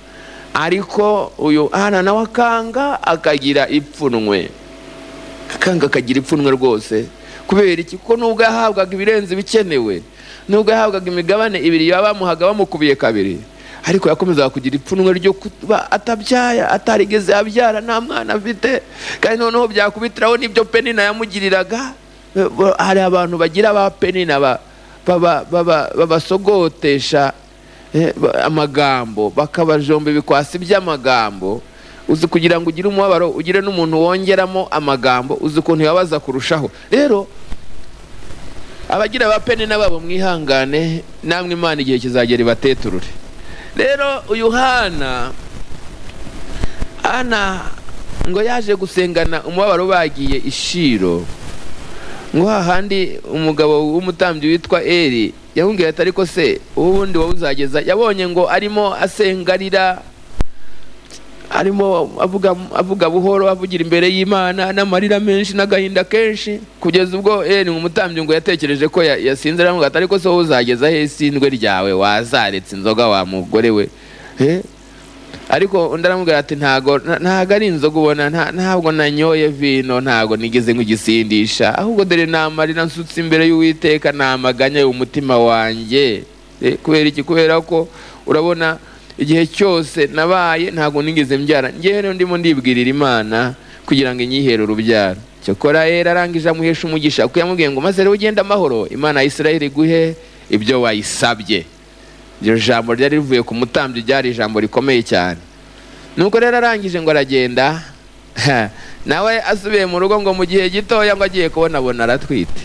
ariko uyu hana nawe akanga akagira ipfunwe akanga akagira ipfunwe rwose kubera iki kuko nubwo yahabwaga ibirenze ibikenewe nubwo yahabwaga imigabane ibiri bamuhaga bamukubiye kabiri ariko yakomezaga kugira ipfunwe ryo kuba atabyaya atarigeze abyara nta mwana afite kandi noneho byakubitiraho n'ibyo penina yamugiriraga Eh, bo- hari abantu bagira ba penina ba- baba- baba- babasogotesha eh, ba- amagambo bakabajomba ibikwasi by'amagambo uzi kugira ngo ugire umubabaro ugire n'umuntu wongeramo amagambo uzi ukuntu yabaza kurushaho rero abagira ba peni n'ababo mwihangane namwe imana igihe kizagera ibateturure rero uyu hana hana ngo yaje gusengana umubabaro bagiye ishiro ngo hahandi umugabo w'umutambyi witwa eri yamubwiye ati ariko se ubundi wowe uzageza yabonye ngo arimo asengarira arimo avuga avuga buhoro avugira imbere y'imana n'amarira menshi n'agahinda kenshi kugeza ubwo eri umutambyi ngo yatekereje ko ya- yasinze aravuga ati ariko se wowe uzageza he isindwe ryawe wazaretse inzoga wa mugore we Eh? ariko undi aramubwira ati ntago nta- ntago ari inzoga ubona nta- ntabwo nanyoye vino ntago nigeze nk'igisindisha ahubwo dore namarira nsutse imbere y'uwiteka namaganya umutima wanjye Eh, kubera iki kubera ko urabona igihe cyose nabaye ntago nigeze mbyara njyewe rero ndimo ndibwirira imana kugira ngo inyihere urubyaro cyokora yera arangije amuhesha umugisha kuko yamubwiye ngo maze rero ugende amahoro imana ya isirayeli iguhe ibyo wayisabye iryo jambo ryari rivuye ku mutambyi ryari ijambo rikomeye cyane nuko rero arangije ngo aragenda nawe asubiye mu rugo ngo mu gihe gitoya ngo agiye kubona abona aratwite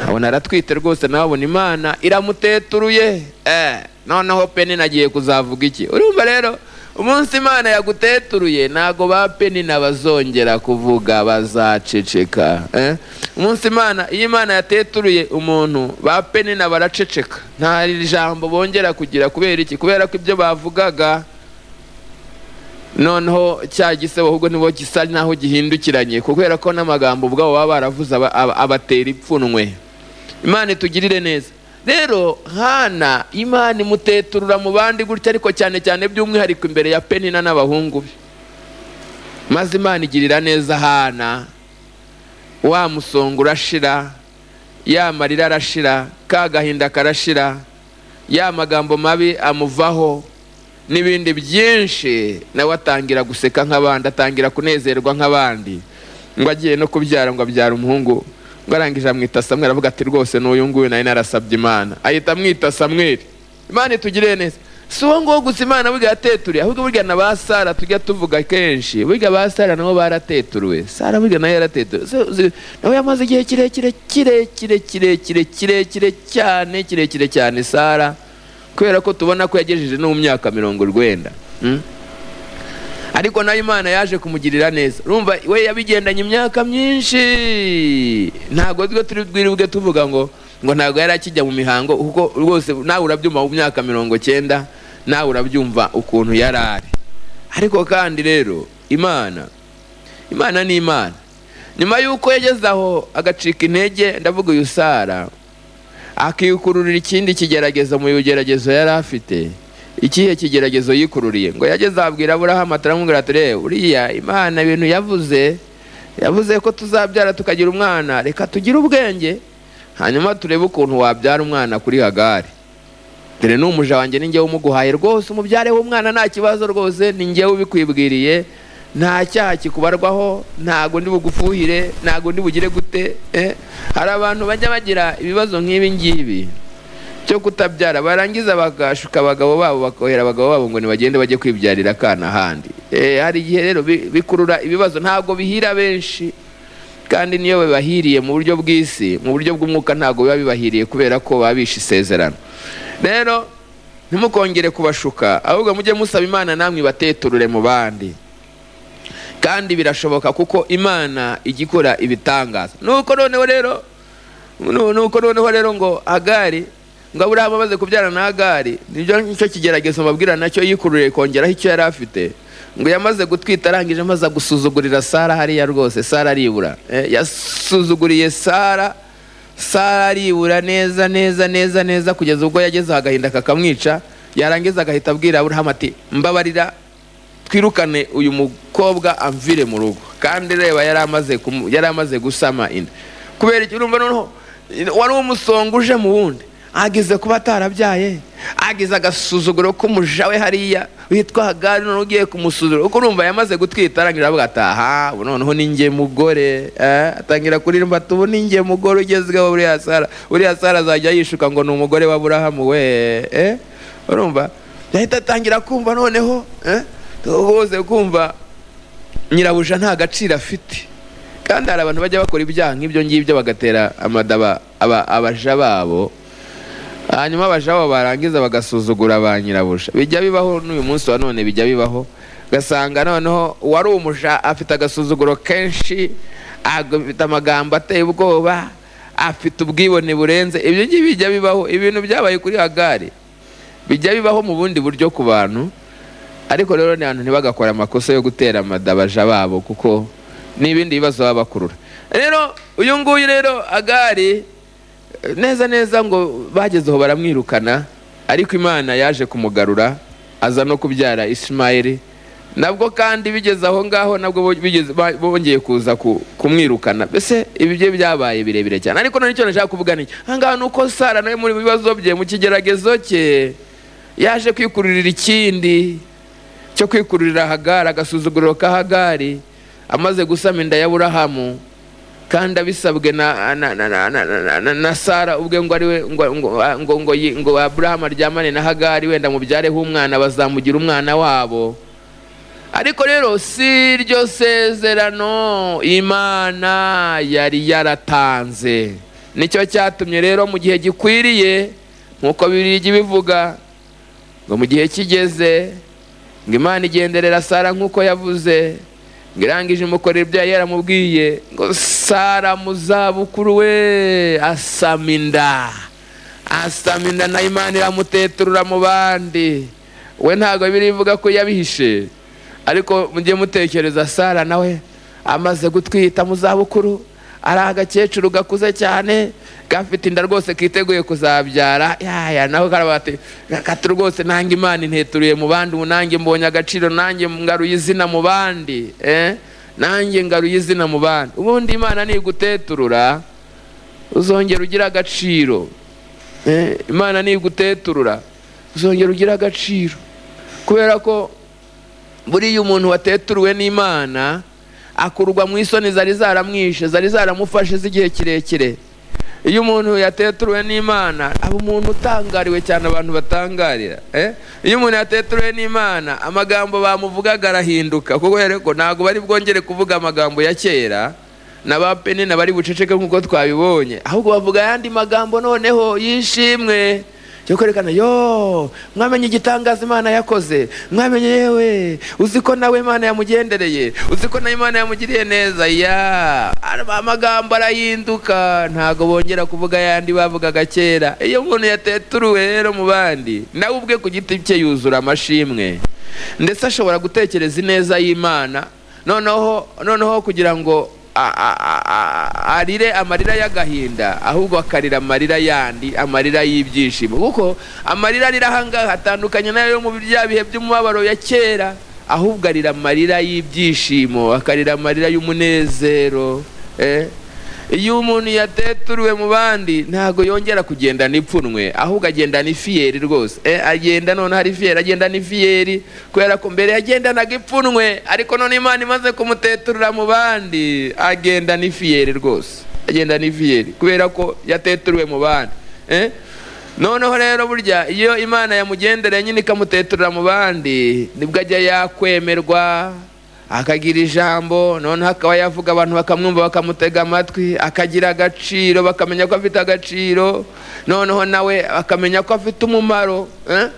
abona aratwite rwose nawe abona imana iramuteturuye eh, noneho peni nagiye kuzavuga iki urumva rero umunsi imana yaguteturuye ntago ba peni nabazongera kuvuga bazaceceka eh? umunsi imana iyo imana yateturuye umuntu ba peni nabaraceceka nta ijambo bongera kugira kubera iki kubera ko ibyo bavugaga noneho cya gisebo ahubwo nibo gisa naho gihindukiranye kubera ko n'amagambo ubwabo baba baravuze aba- aba- abatera ipfunwe imana itugirire neza rero hana imana imuteturura mu bandi gutya ariko cyane cyane by'umwihariko imbere ya penina n'abahungu be maze imana igirira neza hana wa musonga urashira ya marira arashira ka gahinda karashira ya magambo mabi amuvaho n'ibindi byinshi nawe atangira guseka nk'abandi atangira kunezerwa nk'abandi ngo agiye no kubyara ngo abyara umuhungu ngo arangije amwita samweri avuga ati rwose n'uyu nguyu nari narasabye imana ahita amwita samweri imana itugirire neza si uwo nguwo gusa imana burya yateturuye ahubwo burya na ba sara tujya tuvuga kenshi burya ba sara nabo barateturuwe sara burya nayo yarateturuwe Se- se- nawe yamaze igihe kirekire kirekire kirekire kirekire cyane kirekire cyane sara kubera ko tubona ko yagejeje no mu myaka mirongo urwenda Mm? ariko nayo imana yaje kumugirira neza urumva we yabigendanye imyaka myinshi ntabwo twe turi bwiribwe tuvuga ngo ngo ntabwo yari akijya mu mihango kuko rwose nawe urabyumva mu myaka mirongo cyenda nawe urabyumva ukuntu yari ari ariko kandi rero imana imana ni imana nyuma y'uko yageze aho agacika intege ndavuga uyu sara akikururira ikindi kigeragezo mu bigeragezo yari afite ikihe kigeragezo yikururiye ngo yageze abwira aburahamu ataramubwira ati reba uriya imana ibintu yavuze yavuze ko tuzabyara tukagira umwana reka tugire ubwenge hanyuma turebe ukuntu wabyara umwana kuri hagari dore n'umuja wanjye ni njyewe umuguhaye rwose umubyareho umwana nta kibazo rwose ni njyewe ubikwibwiriye nta cyaha kikubarwaho ntago ndi bugufuhire ntago ndi bugire gute eh? hari abantu bajya bagira ibibazo nk'ibi ngibi cyo kutabyara barangiza bagashuka abagabo babo bakohera abagabo babo ngo ntibagende bajye kwibyarira akana ahandi Eh, hari igihe rero bi- bikurura ibibazo ntabwo bihira benshi kandi niyo bibahiriye mu buryo bw'isi mu buryo bw'umwuka ntabwo biba bibahiriye kubera ko baba bishe isezerano rero ntimukongere kubashuka ahubwo mujye musaba imana namwe ibateturure mu bandi kandi birashoboka kuko imana ijya ikora ibitangaza nuko noneho rero nu- nuko noneho rero ngo agari ngo aburahamu amaze kubyara na agari nibyo nicyo kigeragezo mbabwira nacyo yikururiye kongeraho icyo yari afite ngo yamaze gutwita arangije amaze gusuzugurira sara hariya rwose sara aribura Eh, yasuzuguriye sara sara aribura neza neza neza neza kugeza ubwo yageze aho agahinda kakamwica yarangiza agahita abwira aburahamu ati mbabarira twirukane uyu mukobwa amvire mu rugo kandi reba yari amaze kumu- yari amaze gusama inda kubera iki urumva noneho wari umusonga uje mu wundi ageze kuba atarabyaye ageze agasuzuguro k'umuja we hariya witwa hagari noneho ugiye kumusuzugura kuko urumva yamaze gutwita arangira avuga ati aha ubu noneho ni njye mugore eh, atangira kuririmba ati ubu ni njye mugore ugezweho buriya sara buriya sara azajya yishuka ngo ni umugore wa burahamu we eh, urumva yahita atangira kumva noneho eh, uhuze kumva nyirabuja nta gaciro afite kandi hari abantu bajya bakora ibyaha nk'ibyo ngibyo bagatera amadaba aba- abaja babo hanyuma abaja babo barangiza bagasuzugura ba nyirabuja bijya bibaho n'uyu munsi wa none bijya bibaho ugasanga noneho uwari umuja afite agasuzuguro kenshi afite amagambo ateye ubwoba afite ubwibone burenze ibyo ngibyo bijya bibaho ibintu byabaye kuri hagari bijya bibaho mu bundi buryo ku bantu ariko rero ni abantu ntibagakora amakosa yo gutera amadabaja babo kuko n'ibindi bibazo baba bakurura rero uyu nguyu rero agari eh, neza neza ngo bagezeho baramwirukana ariko imana yaje kumugarura aza no kubyara ishimayeli nabwo kandi bigeze aho ngaho nabwo bo- bigeze- ba- bongeye kuza ku- kumwirukana mbese ibi bye byabaye birebire cyane ariko none icyo nashaka kuvuga ni iki? aha ngaha ni uko sara nawe muri mu bibazo bye mu kigeragezo cye yaje kwikururira ikindi cyo kwikururira hagari agasuzuguriro k'ahagari amaze gusama inda ya burahamu kandi abisabwe na, na, na, na, na, na, na, na sara ubwe ngo ari we ngo, ngo, ngo, ngo, yi- ngo aburahamu aryamane na hagari wenda mubyareho umwana bazamugira umwana wabo ariko rero si iryo sezerano imana yari yaratanze nicyo cyatumye rero mu gihe gikwiriye nk'uko bibiliya bivuga ngo mu gihe kigeze ngo imana igenderera sara nk'uko yavuze ngo irangije imukorera ibyo yari yaramubwiye ngo sara mu zabukuru we asama inda asama inda na imana iramuteturura mu bandi we ntabwo birivuga ko yabihishe ariko mujye mutekereza sara nawe amaze gutwita mu zabukuru ari agakecuru gakuze cyane gafite inda rwose kiteguye kuzabyara yaya nawe karabati gakata rwose nange imana inteturuye mu bandi ubu nange mbonye agaciro nange ngaruye izina mu bandi eh? nange ngaruye izina mu bandi ubundi imana niguteturura uzongera ugira agaciro Eh, imana niguteturura uzongera ugire agaciro kubera ko buriya umuntu wateturuwe n'imana akurwa mu isoni zari zaramwishe zari zaramufashe z'igihe kirekire iyo umuntu yateturuwe n'imana aba umuntu utangariwe cyane abantu batangarira eh? iyo umuntu yateturuwe n'imana amagambo bamuvugaga arahinduka kuko rero ko ntabwo bari bwongere kuvuga amagambo ya kera na ba peni na bari buceceke nk'uko twabibonye ahubwo bavuga ayandi magambo noneho y'ishimwe cyo kwerekana yo mwamenye igitangaza imana yakoze mwamenye yewe uzi ko nawe imana yamugendereye uzi ko nawe imana yamugiriye neza ya ara- amagambo arahinduka ntago bongera kuvuga ayandi bavugaga kera iyo umuntu yateturuwe rero mu bandi nawe ubwe ku giti cye yuzura amashimwe ndetse ashobora gutekereza ineza y'imana noneho noneho kugira ngo a- a- a- a- arire amarira y'agahinda ahubwo akarira amarira yandi amarira y'ibyishimo kuko amarira arira ahangaha atandukanye nayo yo mu bya bihe by'umubabaro ya kera ahubwo arira amarira y'ibyishimo akarira amarira y'umunezero eh? iyo umuntu yateturuwe mu bandi ntabwo yongera kugendana ipfunwe ahubwo agendana ifiyeri rwose eh, agenda none hari ifiyeri agendana ifiyeri kubera ko mbere yagendanaga ipfunwe ariko none imana imaze kumuteturura mu bandi agendana ifiyeri rwose agendana ifiyeri kubera ko yateturuwe mu bandi eh? noneho rero burya iyo imana yamugendereye nyine ikamuteturura mu bandi nibwo ajya yakwemerwa akagira ijambo noneho akaba yavuga abantu bakamwumva bakamutega amatwi akagira agaciro bakamenya ko afite agaciro noneho nawe akamenya ko afite umumaro eh?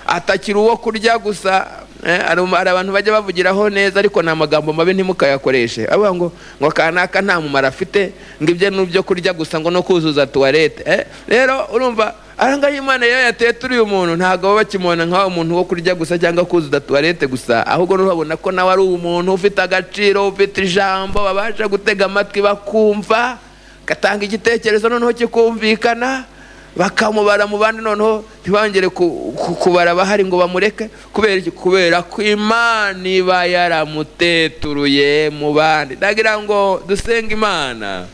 atakiri uwo kurya gusa eh? hari um- hari abantu bajya bavugiraho neza ariko ni amagambo mabi ntimukayakoreshe avuga ngo ngo kanaka nta mumaro afite ngo ibyo ni ibyo kurya gusa ngo no kuzuza tuwarete eh? rero urumva ahangaha imana iyo yateturuye umuntu ntabwo baba bakimubona nk'aho umuntu wo kurya gusa cyangwa kuzuza tuwarete gusa ahubwo nurabona ko nawe ari umuntu ufite agaciro ufite ijambo babasha gutega amatwi bakumva gatanga igitekerezo noneho kikumvikana bakamubara mu bandi noneho ntibongere ku- ku- kubara abahari ngo bamureke kubera iki? kubera ko imana iba yaramuteturuye mu bandi ndagira ngo dusenge imana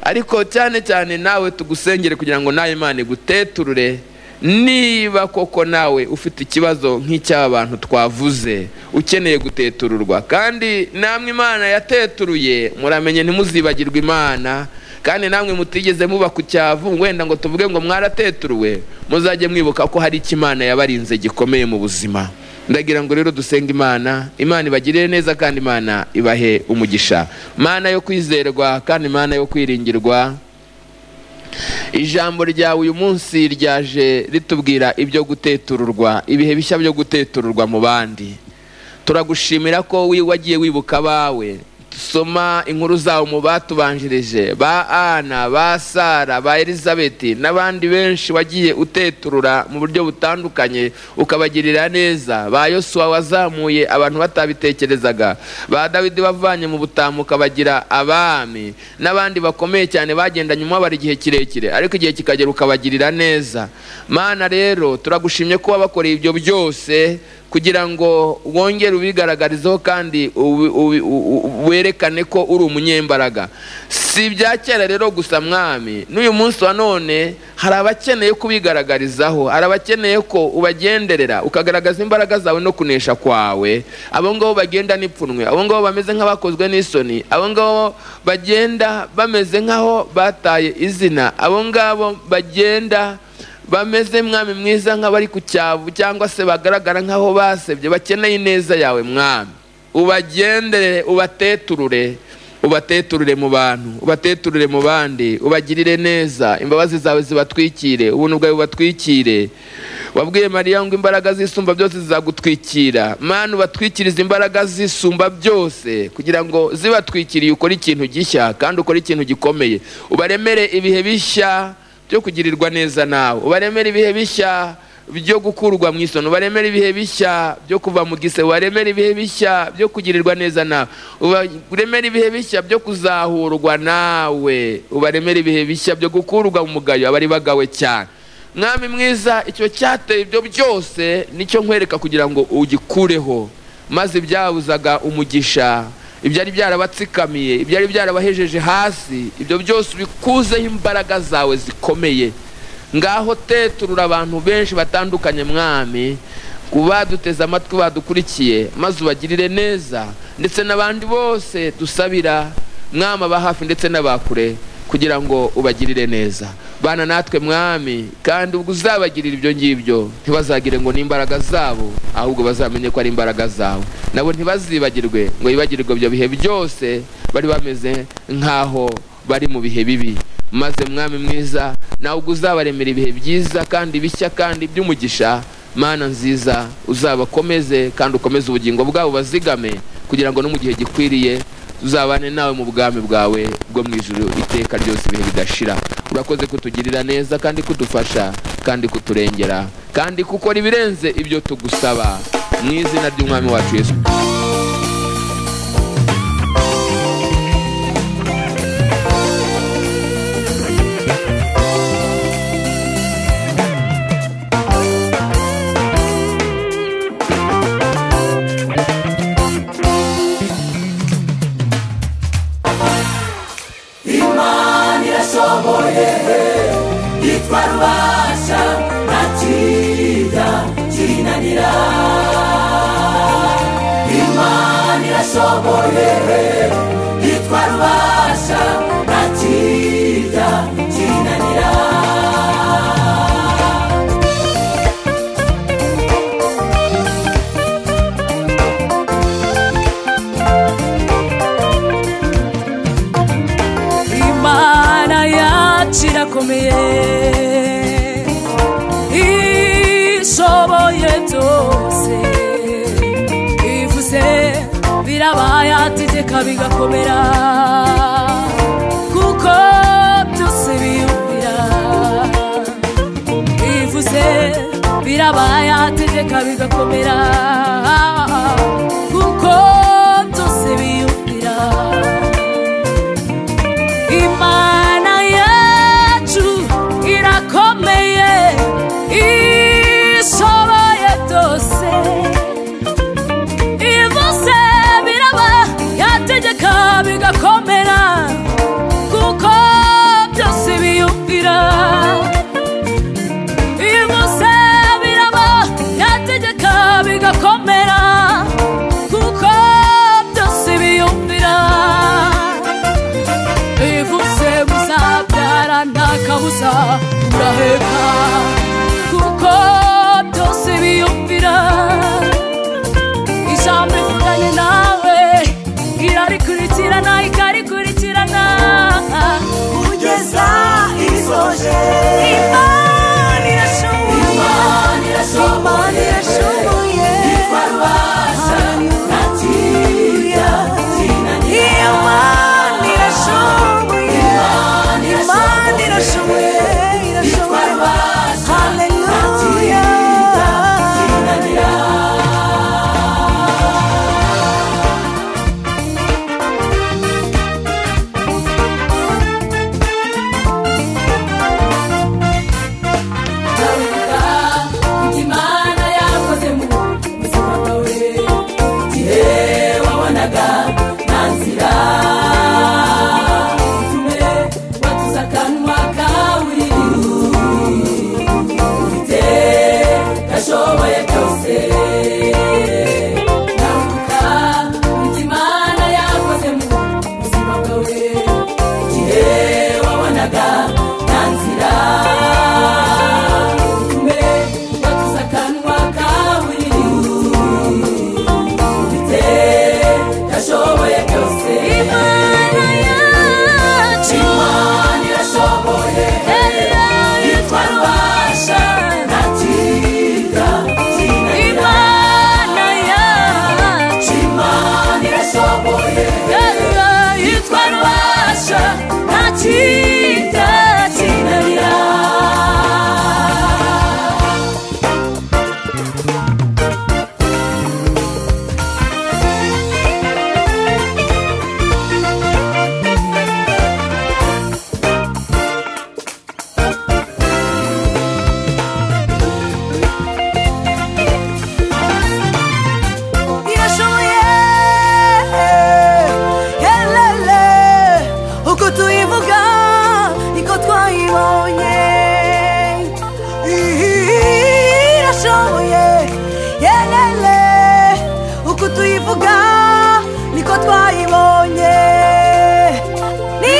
ariko cyane cyane nawe tugusengere kugira ngo nawe imana iguteturure niba koko nawe ufite ikibazo nk'icy'aba bantu twavuze ukeneye gutetururwa kandi namwe imana yateturuye muramenye ntimuzibagirwe imana kandi namwe mutigeze muba ku cyavu wenda ngo tuvuge ngo mwarateturuwe muzajye mwibuka ko hari icyo imana yabarinze gikomeye mu buzima ndagira ngo rero dusenga imana imana ibagirire neza kandi imana ibahe umugisha mana yo kwizerwa kandi imana yo kwiringirwa ijambo ryawe uyu munsi ryaje ritubwira ibyo gutetururwa ibihe bishya byo gutetururwa mu bandi turagushimira ko wi- wagiye wibuka abawe soma inkuru zawo mu batubanjirije ba ana ba sara ba elizabeth n'abandi benshi wagiye uteturura mu buryo butandukanye ukabagirira neza ba yosuwa wazamuye abantu batabitekerezaga ba dawidi wavanye mu butamu ukabagira abami n'abandi bakomeye cyane bagendanye umubabaro igihe kirekire ariko igihe kikagera ukabagirira neza mana rero turagushimye ko wabakoreye ibyo byose kugira ngo wongere ubigaragarizeho kandi ubi- ubi- u- u- werekane ko uri umunyembaraga si ibya kera rero gusa mwami n'uyu munsi wa none hari abakeneye kubigaragarizaho hari abakeneye ko ubagenderera ukagaragaza imbaraga zawe no kunesha kwawe abo ngabo bagenda n'ipfunwe abo ngabo bameze nk'abakozwe n'isoni abo ngabo bagenda bameze nk'aho bataye izina abo ngabo bagenda bameze mwami mwiza nk'abari ku cyavu cyangwa se bagaragara nk'aho basebye bakeneye ineza yawe mwami ubagendere ubateturure ubateturure mu bantu ubateturure mu bandi ubagirire neza imbabazi zawe zibatwikire ubuntu bwawe bubatwikire wabwiye mariya ngo imbaraga z'isumba byose zizagutwikira mwana ubatwikiriza imbaraga z'isumba byose kugira ngo zibatwikiriye ukore ikintu gishya kandi ukore ikintu gikomeye ubaremere ibihe bishya byo kugirirwa neza nawe ubaremera ibihe bishya byo gukurwa mu isono ubaremera ibihe bishya byo kuva mu gise ubaremera ibihe bishya byo kugirirwa neza nawe ubaremera ibihe bishya byo kuzahurwa nawe ubaremera ibihe bishya byo gukurwa mu mugayo abari bagawe cyane mwami mwiza icyo cyateye ibyo byose nicyo nkwereka kugira ngo ugikureho maze ibyabuzaga umugisha ibyari byarabatsikamiye ibyari byarabahejeje hasi ibyo byose ubikuzeho imbaraga zawe zikomeye ngaho teturura abantu benshi batandukanye mwami ku baduteze amatwi badukurikiye maze ubagirire neza ndetse n'abandi bose dusabira mwami aba hafi ndetse n'abakure kugira ngo ubagirire neza bana natwe mwami kandi ubwo uzabagirira ibyo ngibyo ntibazagire ngo ni imbaraga zabo ahubwo bazamenye ko ari imbaraga zawe nabo ntibazibagirwe ngo bibagirwe ibyo bihe byose bari bameze nk'aho bari mu bihe bibi maze mwami mwiza nawe ubwo uzabaremera ibihe byiza kandi bishya kandi by'umugisha mana nziza uzabakomeze kandi ukomeze ubugingo bwabo bazigame kugira ngo no mu gihe gikwiriye tuzabane nawe mu bwami bwawe bwo mu ijuru iteka ryose ibihe bidashira urakoze kutugirira neza kandi kudufasha kandi kuturengera kandi kukora ibirenze ibyo tugusaba mu izina ry'umwami wacu yesu imana irashoboye yitwa rubasha nta kiza kiyinanira imana irashoboye yitwa rubasha nta kiza kiyinanira imana yacu irakomeye ishoboye byose ivuze birabaye ategeka bigakomera kuko byose biyumvira ivuze birabaye ategeka bigakomera kuko byose biyumvira imana yacu irakomeye ishoboye byose ibivuze biraba yategeka bigakomera kuko byose biyumvira ibivuze biraba yategeka bigakomera kuko byose biyumvira bivuze muzabyara nta kabuza muraheka kuko byose biyumvira ijambo rivuganye nawe irarikurikirana ikarikurikirana kugeza isoje imana irashoboye imana irashoboye yitwa rubasha nta kiya kinanira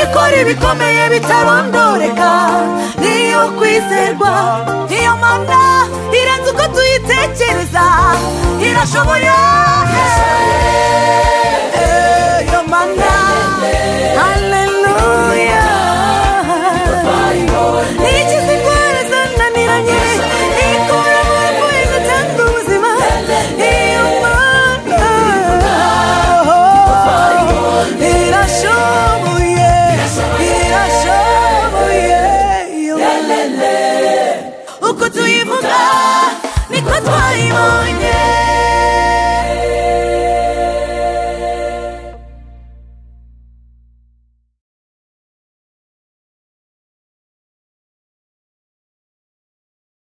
ikora ibikomeye bitarondoreka niyo kwizerwa iyo mana irenze uko tuyitekereza irashoboye iyo mana haleluya ikiza indwara zananiranye ikura mu bapfuye igatanga ubuzima iyo mana irashoboye irashoboye uko tuyivuga niko twayibonye